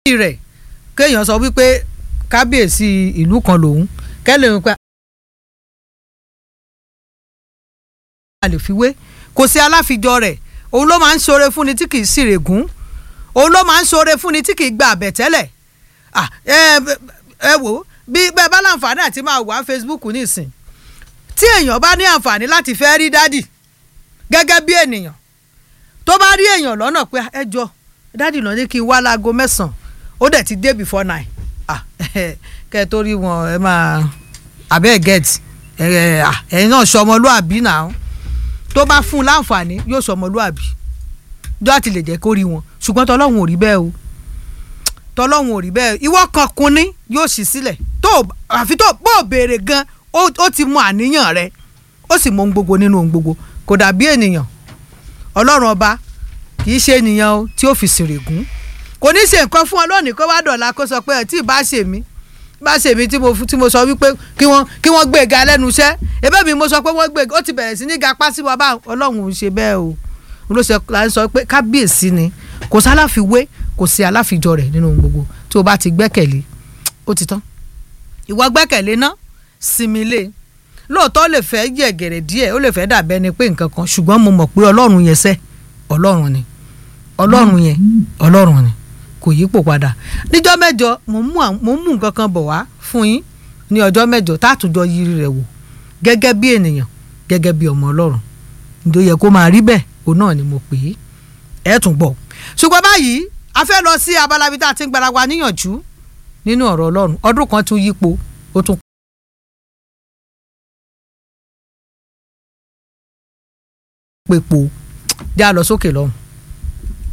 rẹ̀ kéèyàn sọ wípé kábíyèsí ìlú kan lòun kẹ́lẹ́ wípé a lè fi wé kò sí aláfijọ́ rẹ̀ òun ló máa ń ṣoore fúnni tí kì í sì règún òun ló máa ń ṣoore fúnni tí kì í gba àbẹ̀tẹ́lẹ̀ ah ẹ ẹ wò bí bẹ́ẹ̀ bá láǹfààní àti máa wà Facebook nísìn tí èèyàn bá ní àǹfààní láti fẹ́ rí dádì gẹ́gẹ́ bí ènìyàn tó bá rí èèyàn lọ́nà pé ẹ jọ dádì lọ ní kí n wá láago mẹ́sàn-án ó dẹ̀ ti dé before nine ah kẹ́ ẹ tó rí wọn ẹ máa abẹ́ get ẹ̀yin náà sọmọlúàbí náà tó bá fún un láǹfààní yóò sọmọlúàbí jọ́ àti lè jẹ́ kó rí wọn ṣùgbọ́n tọ́lọ́hún ò rí bẹ́ẹ̀ o tọ́lọ́hún ò rí bẹ́ẹ̀ ìwọ kan kunní yóò ṣí sílẹ̀ tó àfi tó bó béèrè gan ó ti mọ àníyàn rẹ ó sì mọ ohun gbogbo nínú ohun gbogbo kò dàbí ènìyàn ọlọ́run ọba kì í ṣe ènìyàn o tí ó fi sèrègùn kò ní ṣe nǹkan fún ọ lónìí kó wá dọ̀la kó sọ pé ẹ̀ tí ì bá ṣe mí bá ṣe mí tí mo tí mo sọ wípé kí wọ́n kí wọ́n gbé ga lẹ́nu iṣẹ́ ebe mi mo sọ pé wọ́n gbé ó ti bẹ̀rẹ̀ sí ní ga pásí wa bá ọlọ́run ò ṣe bẹ́ẹ̀ o ló ṣe là ń sọ pé kábíyèsí ni kò sí aláfiwé kò sí aláfijọ rẹ̀ nínú gbogbo tí o bá ti gbẹ́kẹ̀lé ó ti tán ìwọ gbẹ́kẹ̀lé ná sinmi lé lóòótọ́ lè fẹ́ yẹ̀gẹ̀rẹ̀ díẹ̀ ó lè fẹ́ dàbẹ́ ni pé nǹkan kan ṣùgbọ́n mo mọ̀ pé ọlọ́run yẹn sẹ́ ọlọ́run ni ọlọ́run yẹn ọlọ́run ni kò yípo padà níjọ́ mẹ́jọ mo mú nǹkan kan bọ̀ wá fún yín ní ọjọ́ mẹ́jọ tátùjọ yiri rẹ̀ wò gẹ́gẹ́ bí ènìyàn gẹ́gẹ́ bí ọmọ ọlọ́run ǹjọ́ yẹ kó máa rí bẹ́ẹ̀ òun náà ni mo pè é ẹ̀ tún gbọ́ ṣùgbọ́n báyìí a fẹ́ lọ sí abala bí tá a ti ń gbára wa níyànjú nínú ọ̀rọ̀ ọlọ́run ọdún kan tún yípo ó tún. pèpò já lọ sókè lọ́hùn.